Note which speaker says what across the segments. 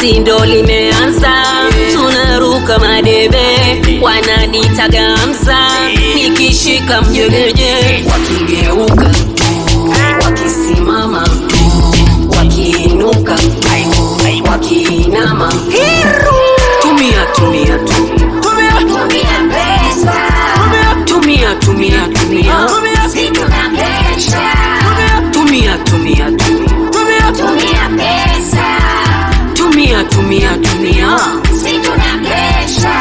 Speaker 1: basi ndo limeanza, tunaruka madebe, wananitaga Hamza, nikishika mjegeje, wakigeuka tu, wakisimama tu, wakiinuka tu, wakiinama tumia tumia tumia
Speaker 2: Tumia pesa,
Speaker 1: tumia tumia tumia
Speaker 2: si tunakesha.
Speaker 1: tumia tumia tumia
Speaker 2: Tumia pesa,
Speaker 1: tumia tumia tumia
Speaker 2: si tunakesha.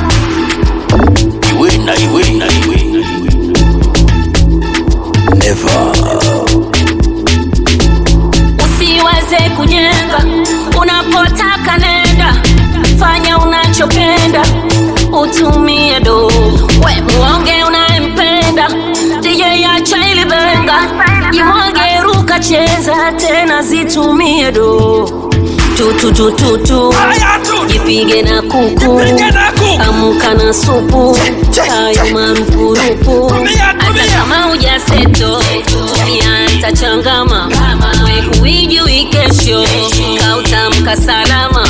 Speaker 3: Iwe na iwe na iwe na iwe. Never.
Speaker 1: usiwaze kujenga unapotaka nenda fanya unachopenda utumie do we muonge unayempenda DJ acha ili benga jimwage ruka cheza tena zitumie do tututututu jipige na kuku amka na supu hayo marupurupu hata kama ujaseto tumia hata changama we huijui kesho kautamka salama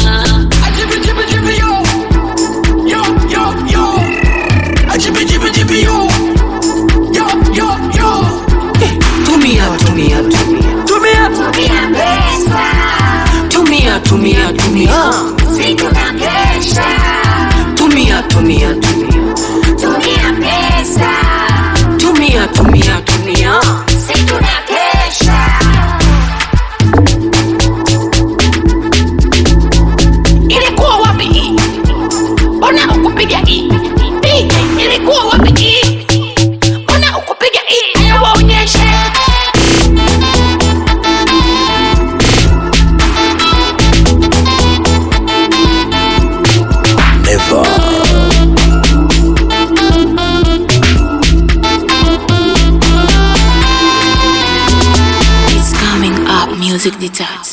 Speaker 1: tumia tumia tumia
Speaker 2: Tumia pesa,
Speaker 1: tumia tumia tumia
Speaker 2: si tunakesha.
Speaker 1: tumia tumia tumia
Speaker 2: Tumia pesa,
Speaker 1: tumia tumia tumia
Speaker 2: si tunakesha.
Speaker 4: ilikuwa wapi hii? Mbona ukupiga hii? DJ, ilikuwa wapi hii? Mbona ukupiga hii? Hebu waonyeshe.
Speaker 3: Never.
Speaker 5: It's coming up, music detached.